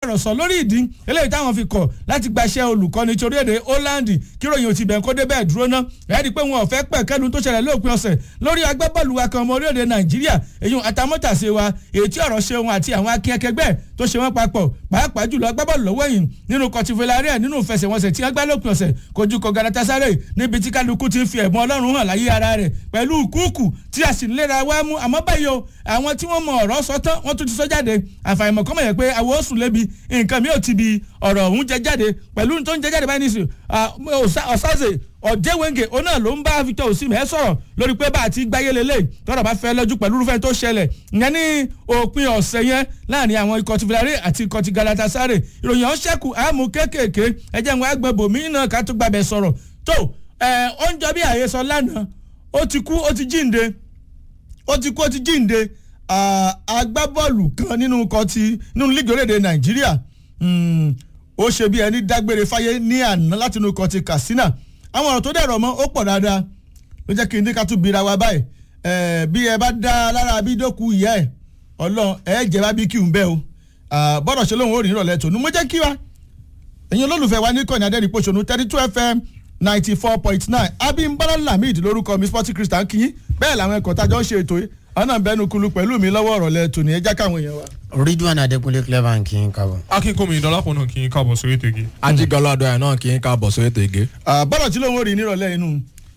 ọ̀rọ̀ sọ lórí ìdí eléyìí táwọn fi kọ̀ láti gbaṣẹ́ olùkọ́ni tí orílẹ̀-èdè Holland kíròyìn òtí bẹ̀ẹ́ kó dé bẹ́ẹ̀ dúró ná ẹ̀ẹ́dì pé wọn ò fẹ́ pẹ̀ kẹ́lu tó ṣẹlẹ̀ lópin ọ̀sẹ̀ lórí agbábọ́ọ̀lù wa kan ọmọ orílẹ̀-èdè Nàìjíríà èyí àtàmọ́tàṣe wa èyí tí ọ̀rọ̀ ṣe wọn àti àwọn akínyẹkẹgbẹ́ tó ṣe wọn papọ̀ pàápàá jùlọ agbábọ́ọ̀lù lọ́wọ́ yìí nínú kọtifẹ̀láríà nínú ìfẹsẹ̀wọnsẹ̀ tí wọ́n gbá lópin ọ̀sẹ̀ kojú kọ Galatasaray níbi tí kálukú ti ń fi ẹ̀bùn Ọlọ́run hàn láyé ara rẹ̀ pẹ̀lú kúùkù tí a sì ń léra wá mú àmọ́ báyìí o àwọn tí wọ́n mọ ọ̀rọ̀ sọ tán wọ́n tún ti sọ jáde àfàìmọ̀ kọ́mọ̀ yẹ pé àwọn oṣù lébi nǹkan mi ò ti bi ọ̀rọ̀ ọ̀hún jẹ jáde pẹ̀lú tó ń jẹ jáde báyìí nísìnyí ọ̀sáze ọ̀jẹ̀wẹ̀ngẹ̀ òun náà ló ń bá Victor Osimhen sọ̀rọ̀ lórí pé bá a ti gbáyé lélẹ̀ tọ́rọ̀ bá fẹ́ lọ́jú pẹ̀lú irúfẹ́ tó ṣẹlẹ̀ ìyẹn ní òpin ọ̀sẹ̀ yẹn láàrin àwọn ikọ̀ ti Villarreal àti ikọ̀ ti Galatasaray ìròyìn ọ̀hún ṣẹ́kù àmú kéékèèké ẹjẹ́ wọn àgbẹ̀ bòmí náà ká tó gbàbẹ̀ sọ̀rọ̀ tó ẹ̀ ó ń jọ bí àhesọ lánàá ó ti kú ó ti jíǹde ó ti kú ó ti jíǹde agbábọ́ọ̀lù kan nínú ikọ̀ ti nínú líìgì orílẹ̀-èdè Nàìjíríà ó ṣe bí ẹni dágbére fáyé ní àná láti inú ikọ̀ ti Katsina àwọn ọ̀rọ̀ tó dẹ̀rọ̀ mọ́ ó pọ̀ dáadáa ló jẹ́ kí n ní ká tún bira wa báyìí bí ẹ bá dá lára abídókù ìyá ẹ̀ ọlọ́run ẹ jẹ́ bá bí kí n bẹ́ o bọ́dọ̀ ṣe lóun ò rí ìrọ̀lẹ́ tòun mo jẹ́ kí wa ẹ̀yin olólùfẹ́ wa ní kọ́ni adẹ́rìn pòṣónú thirty two fm ninety four point nine abimbola lamid lórúkọ mi sporting christian kìí bẹ́ẹ̀ làwọn ẹ̀kọ́ tájọ́ ń ṣe ètò yìí ọ̀nà bẹ́nu kulu pẹ̀lú mi lọ́wọ́ ọ̀rọ̀ lẹ tòní ẹja káwọn èèyàn wa. ridwan adekunle clever kì í kábọ̀. akínkùnmi ìdọ́lápọ̀ náà kì í kábọ̀ sórí ètò igi. ajigalọ adọ́yà náà kì í kábọ̀ sórí ètò ìgé. bọ́dọ̀ tí lóun ò rí nírọ̀lẹ́ inú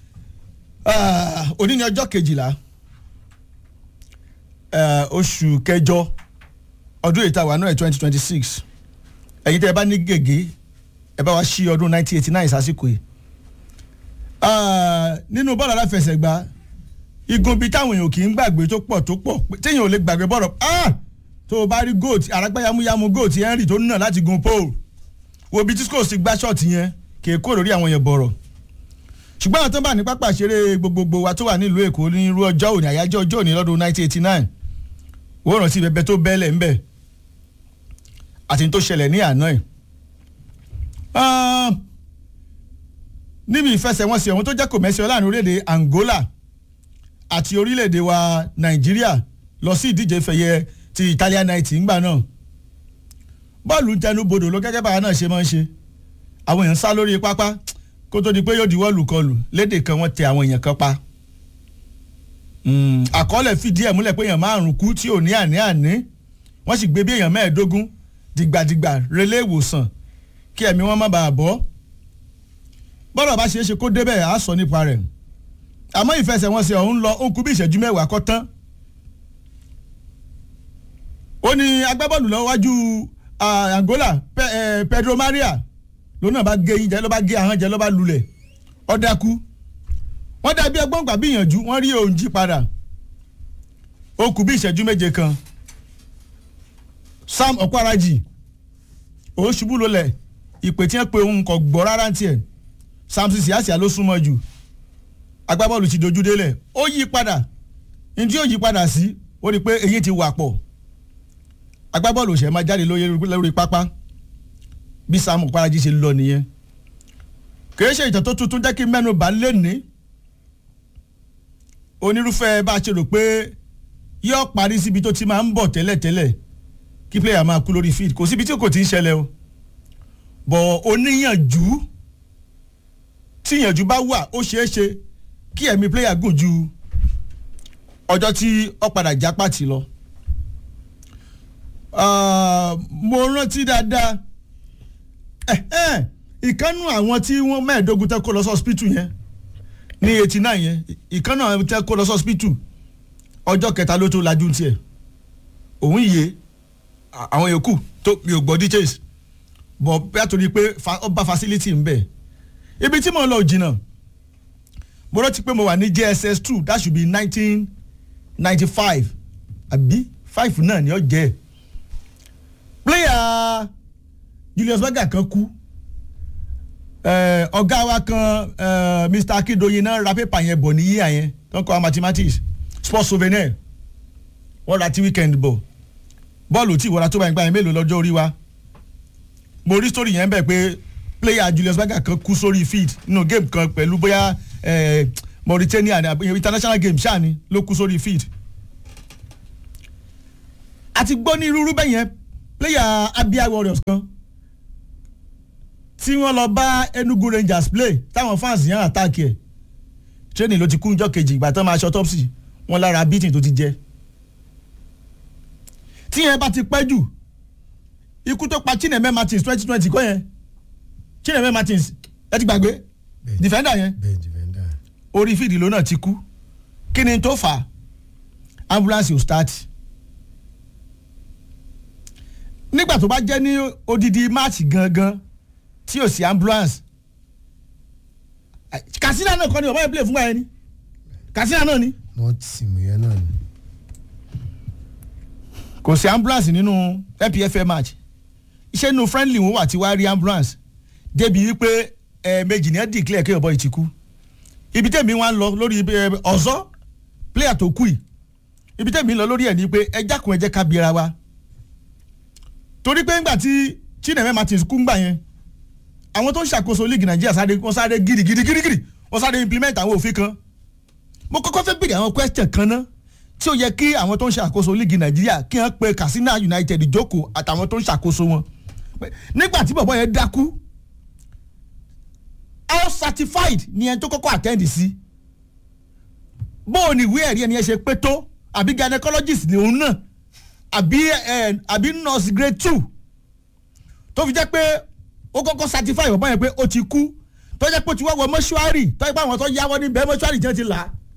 òní ni ọjọ́ kejìlá oṣù kẹjọ ọdún èyí tá a wà náà twenty twenty six ẹ̀yin tẹ́ ẹ bá ní gègé ẹ bá wa ṣí ọdún nineteen eighty nine sásìkò yìí nínú bọ́ọ̀lù aláfẹsẹ̀gbá igun bíi táwọn èèyàn kì í gbàgbé tó pọ̀ tó pọ̀ téèyàn ò lè gbàgbé bọ́ọ̀rọ̀ tó o bá rí goat àràgbáyàmúyàmú goat henry tó nà láti gun pole wo bí tí scores ti gbá ṣọ́ọ̀tì yẹn kì í kó lórí àwọn yẹn bọ̀rọ̀ ṣùgbọ́n àwọn tó bá ní pápá ìṣeré gbogbogbò wa tó wà nílùú èkó ní irú ọjọ́ òní àyájọ́ ọjọ́ òní lọ́dún 1989 wọ́n rántí bẹbẹ tó bẹ́lẹ̀ ńbẹ̀ àti tó ṣẹlẹ̀ ní àná ẹ̀ níbi ìfẹsẹ̀wọnsẹ̀ ọ̀hún tó jẹ́ kò mẹ́sẹ̀ láàrin orílẹ̀-èdè Angola àti orílẹ̀-èdè wa Nàìjíríà lọ sí ìdíje fẹ̀yẹ ti Italian night ńgbà náà bọ́ọ̀lù ń tẹnu bodò ló gẹ́gẹ́ báwa náà ṣe máa ń ṣe àwọn èèyàn sá lórí pápá kó tó di pé yóò di wọ́ọ̀lù kọlù lédè kan wọ́n tẹ àwọn èèyàn kan pa àkọọ́lẹ̀ fìdí ẹ̀ múlẹ̀ pé èèyàn márùn-ún kú tí ò ní àní àní wọ́n sì gbé bí èèyàn mẹ́ẹ̀ẹ́dógún dìgbàdìgbà relé ìwòsàn kí ẹ̀mí wọn má bàa bọ́ bọ́dọ̀ bá ṣeé ṣe kó débẹ̀ á sọ nípa rẹ̀ àmọ́ ìfẹsẹ̀wọnsẹ̀ ọ̀hún lọ ó kú bí ìṣẹ́jú mẹ́wàá kọ́ tán ó ní agbábọ́ọ̀lù lọ́wọ́ wájú Angola Pedro Maria lòun náà bá gé yín jẹ ló bá gé ahọ́n jẹ ló bá lulẹ̀ ó dákú wọ́n dàbí ẹgbọ́n gbà bíyànjú wọ́n rí òun jí padà ó kù bí ìṣẹ́jú méje kan Sam Okwaraji òun ṣubú lulẹ̀ ìpè tí wọ́n pe òun kò gbọ́ rárá tiẹ̀ Samson Siasia ló súnmọ́ jù agbábọ́ọ̀lù ti dojú délẹ̀ ó yí padà ní tí ó yí padà sí ó rí i pé eyín ti wà pọ̀ agbábọ́ọ̀lù ṣẹ̀ máa jáde lórí pápá bí Sam Okwaraji ṣe lọ nìyẹn kìí ṣe ìtàn tó tuntun jẹ́ kí mẹ́nu bá lé ní onírúfẹ́ bá a ṣe rò pé yóò parí síbi tó ti máa ń bọ̀ tẹ́lẹ̀tẹ́lẹ̀ kí pléyà máa kú lórí field kò síbi tí kò ti ń ṣẹlẹ̀ o bọ̀ oníyànjú tíyànjú bá wà ó ṣeé ṣe kí ẹ̀mí pléyà gùn ju ọjọ́ tí ó padà já pàtì lọ. mo rántí dáadáa ìkànnù àwọn tí wọ́n mẹ́ẹ̀ẹ́dógún tẹ́ kó lọ sí hospital yẹn ní eighty nine yẹn ìkànnù àwọn tẹ́ kó lọ sí hospital ọjọ́ kẹta ló tó lajú tiẹ̀ òun yìí àwọn yòókù tó mi ò gbọ́ details bọ̀ bẹ́ẹ̀ torí pé ó bá facility ń bẹ̀ ibi tí mo lọ jìnnà mo rántí pé mo wà ní JSS two that should be nineteen ninety five àbí five náà ni ó jẹ́ player Julius Berger kan kú ọ̀gá wa kan Mr Akindoyin náà ra pépà yẹn bọ̀ ní yíyà yẹn tó ń kọ́ mathematics sports souvenir wọ́n ra ti weekend bọ̀ bọ́ọ̀lù tí ìwọ́ra tó bá yẹn gbá yẹn mélòó lọ́jọ́ orí wa mo rí story yẹn bẹ́ẹ̀ pé player Julius Berger kan kú sórí field nínú game kan pẹ̀lú bóyá Mauritania international game ṣáà ni ló kú sórí field àti gbọ́ ní irúurú bẹ́ẹ̀ yẹn player abia warriors kan tí wọ́n lọ bá enugu rangers play táwọn fans yẹn àtàkì ẹ̀ training ló ti kú njọ́ kejì ìgbà tán máa ṣe autopsy wọn lára beating tó ti jẹ tí yẹn bá ti pẹ́ jù ikú tó pa chineme martins twenty twenty kọ́ yẹn chineme martins ẹ ti gbàgbé Bẹ́ẹ̀. defender yẹn bẹ́ẹ̀ defender. orí fídì ló náà ti kú kí ni tó fà á ambulance ò start nígbà tó bá jẹ́ ní odidi máàcì gangan tí ò sí ambulance kàsínà náà kọ́ ni ọ̀bá yẹn play fún wa yẹn ni kàsínà náà ni wọ́n ti sì mú yẹn náà ni. kò sí ambulance nínú npfl match iṣẹ́ nínú friendly wọn wà tí wàá rí ambulance débi wípé ẹ̀ẹ̀mejì ní ẹ̀ declare kí ọ̀bọ yìí ti kú ibi tẹ̀mí wọn lọ lórí ẹ, ọ̀zọ́ player tó kú yìí ibi tẹ̀mí lọ lórí ẹ̀ ni pé ẹ jákun ẹ jẹ́ ká biara wa torí pé ńgbà tí Chineme Martins kú ńgbà yẹn àwọn tó ń ṣàkóso league Nàìjíríà sáré wọ́n sáré girigiri girigiri wọ́n sáré implement àwọn òfin kan mo kọ́kọ́ fẹ́ béèrè àwọn question kan náà tí ó yẹ kí àwọn tó ń ṣàkóso league Nàìjíríà kí wọ́n pe Katsina United jókòó àtàwọn tó ń ṣàkóso wọn Pé nígbà tí bọ̀bọ̀ yẹn dákú all certified ni ẹni tó kọ́kọ́ attend sí bóò ni ìwé ẹ̀rí ẹni ẹ ṣe pé tó àbí gynecologist ni òun náà àbí ẹ àbí nurse grade two tó fi jẹ́ pé ó kọ́kọ́ certify bọ̀bọ̀ yẹn pé ó ti kú tó jẹ́ pé ó ti wá wọ mọ́ṣúárì tó jẹ́ pé àwọn tó yáwọ́ níbẹ̀ mọ́ṣúárì jẹ́ ti là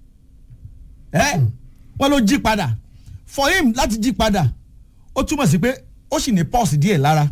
á ẹ́ wọ́n ló jí padà for him láti jí padà ó túmọ̀ sí pé ó sì ní pulse díẹ̀ lára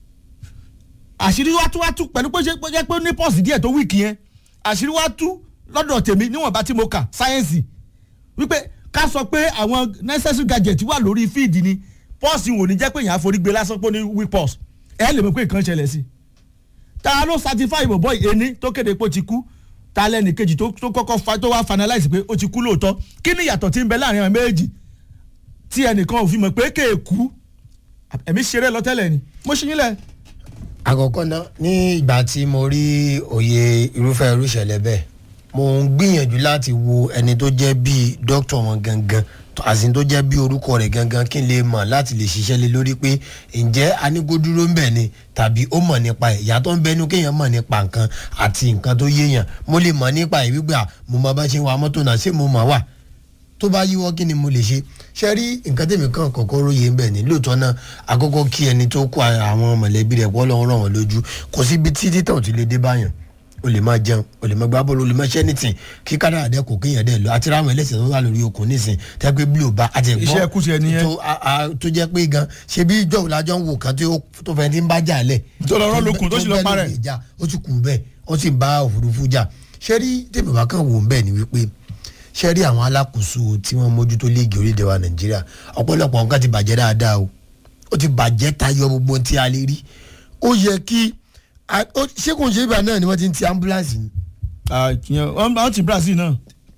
àṣírí wá tú wá tú pẹ̀lú pé ṣe pé jẹ́ pé ó ní pọ́ọ̀sì díẹ̀ tó wíìkì yẹn àṣírí wá tú lọ́dọ̀ tèmi níwọ̀nba tí mo kà sáyẹ́ǹsì wípé ká sọ pé àwọn necessary gadget wà lórí fíìdì ni pọ́ọ̀sì wò ní jẹ́ pé èèyàn àforígbé lásán pé ó ní weak pulse ẹ lè mọ̀ pé nǹkan ṣẹlẹ̀ sí i ta ló certify bọ̀bọ̀ ẹni tó kéde pé ó ti kú ta lẹ́nì kejì tó tó kọ́kọ́ fa tó wá finalize pé ó ti kú lóòótọ́ kí ni ìyàtọ̀ tí ń bẹ láàrin àwọn méjì tí ẹnìkan ò fi mọ̀ pé kéèkú ẹ̀mí ṣeré lọ tẹ́lẹ̀ ni mo ṣe yín lẹ̀ àkọ́kọ́ náà ní ìgbà tí mo rí òye irúfẹ́ irú ìṣẹ̀lẹ̀ bẹ́ẹ̀ mo ń gbìyànjú láti wo ẹni tó jẹ́ bíi dókítà wọn gangan tó- àsìn tó jẹ́ bíi orúkọ rẹ̀ gangan kí n lè mọ̀ láti lè ṣiṣẹ́ lé lórí pé ǹjẹ́ anígbódúró ń bẹ̀ ni tàbí ó mọ̀ nípa ẹ̀ ìyá tó ń bẹnu kéèyàn mọ̀ nípa nǹkan àti nǹkan tó yéèyàn mo lè mọ̀ nípa ìwígbà mo mọ bá ṣe ń wa mọ́tò náà ṣé mo mọ̀ wà tó bá yíwọ́ kí ni mo lè ṣe ṣe rí nǹkan tèmi kan kọ̀ọ̀kan róye ń bẹ̀ ní lóòótọ́ náà àkọ́kọ́ kí ẹni tó kó àwọn mọ̀lẹ́bí rẹ̀ pọ́ lọ́wọ́ ràn wọ́n lójú kò sí ibi tí títàn ò ti lè dé báyàn o lè máa jẹun o lè máa gbá bọ́ọ̀lù o lè máa ṣẹ́ nìtìn kí kádàrà dẹ́ kò kéèyàn dẹ́ lọ àti ráwọn ẹlẹ́sẹ̀ tó wà lórí okùn nísìn tẹ́ pé bí o bá àti ẹ̀gbọ́n Iṣẹ́ kù tiẹ̀ nìyẹn. tó- a- a- tó jẹ́ pé gan ṣe bí ìjọ òlàjọ ń wò kan tí ó- tó fẹ́ ti ń bá jà lẹ̀ Tó lọ rọ́ lókun, tó sì lọ bẹ́ parẹ́. lórí ìjà ó ti kù bẹ́ẹ̀ ó sì ń bá òfurufú jà ṣé rí tèmi bá kàn wò ń bẹ́ẹ̀ ni wípé ṣé rí àwọn alákòóso tí wọ́n mójútó léègì orílẹ̀ wa nàìjíríà ọ̀pọ̀lọpọ̀ nǹkan ti bàjẹ́ dáadáa o ó ti bàjẹ́ tayọ gbogbo ohun tí a lè rí ó yẹ kí a- ó- ṣé kò ń ṣe ibà náà ni wọ́n ti ń ti ambulance ni wọ́n ti Brazil náà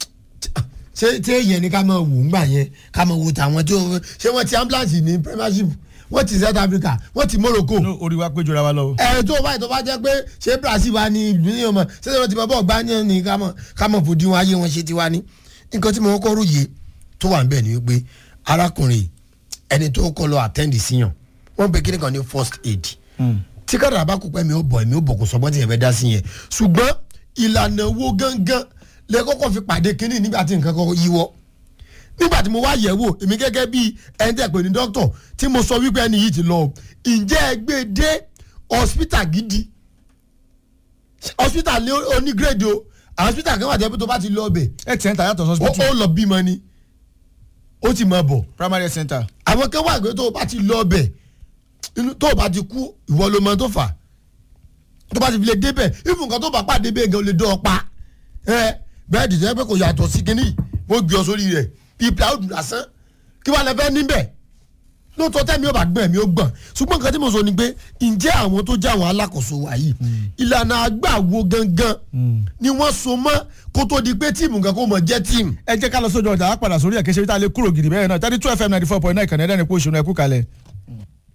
ṣé ṣé yẹn ni ká máa wò ńgbà yẹn ká máa wò tàwọn tí ó ṣé wọ́n ti ambulance ní premiership wọ́n ti South Africa wọ́n ti Morocco No, orí wa pé jọra wa lọ. ẹ tó báyìí tó bá jẹ́ pé ṣé Brazil wa ni ìlú yẹn mọ̀ ṣé wọ́n ti bọ́ bọ́ gbá ní ní ká mọ̀ ká mọ̀ fòdì wọn ayé wọn ṣe ti wá ní. nǹkan tí mo kọ́ róye tó wà níbẹ̀ ni wípé arákùnrin ẹni tó kọ́ lọ attend síyàn wọ́n pe kíni kan ní first aid tí kádàrá bá kú pẹ́ mi ó bọ̀ mi ó bọ̀ kó sọ bọ́n ti yẹn fẹ́ dá sí yẹn ṣùgbọ́n ìlànà wo gangan lẹ kọ́kọ́ fi pàdé kínní nígbà tí nǹkan kọ́kọ́ yíwọ́ nígbà tí mo wá yẹ̀ wò èmi gẹ́gẹ́ bí ẹni tẹ̀ pé ní dókítà tí mo sọ wípé ẹni yìí ti lọ ǹjẹ́ ẹ gbé dé hospital gidi hospital ní onígrèdè o àwọn hospital kan wà jẹ́ pé tó bá ti lọ ọbẹ̀ health center yàtọ̀ ó hospital ó lọ bímọ ni ó ti máa bọ̀ primary health center. àwọn kan wà pé tó o bá ti lọ ọbẹ̀ inú- tó o bá ti kú ìwọ ló mọ tó fà á tó bá ti fi lè débẹ̀ ìfún nǹkan tó bá pàdé bẹ́ẹ̀ gan lè dán ọ pa ẹ bẹ́ẹ̀ dìde pé kò yàtọ̀ sí kínní wọ́n gbé ọ sórí rẹ̀ bíi plywood lásán kí wàá lẹ fẹ́ níbẹ̀ lóòótọ́ tẹ́mi ò bá gbọ́n ẹ̀mí ó gbọ́n ṣùgbọ́n nǹkan tí mo sọ ni pé ǹjẹ́ àwọn tó jẹ́ àwọn alákòóso wa yìí ìlànà àgbàwo gangan ni wọ́n so mọ́ kó tó di pé tíìmù kan kó mọ̀ jẹ́ tíìmù ẹ jẹ́ ká lọ sójú ọjà á padà sórí ẹ̀kẹ́sẹ̀ bí tá a lè kúrò gidi bẹ́ẹ̀ náà thirty two fm ninety four point nine kànáà ẹ̀dá ni kó ṣùnà ẹ̀kú kalẹ̀.